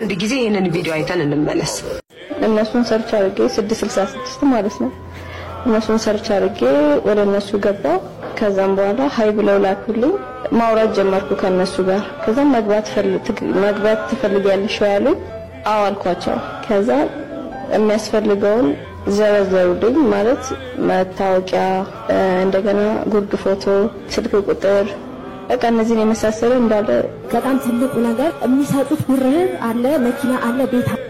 አንድ ጊዜ ይህንን ቪዲዮ አይተን እንመለስ። እነሱን ሰርች አድርጌ 666 ማለት ነው። እነሱን ሰርች አድርጌ ወደ እነሱ ገባው። ከዛም በኋላ ሀይ ብለው ላኩልኝ። ማውራት ጀመርኩ ከነሱ ጋር። ከዛም መግባት መግባት ትፈልጊያለሽ ያሉኝ፣ አዎ አልኳቸው። ከዛ የሚያስፈልገውን ዘረዘሩልኝ። ማለት መታወቂያ፣ እንደገና ጉርድ ፎቶ፣ ስልክ ቁጥር በቃ እነዚህን የመሳሰለ እንዳለ በጣም ትልቁ ነገር የሚሰጡት ብርህን አለ፣ መኪና አለ፣ ቤት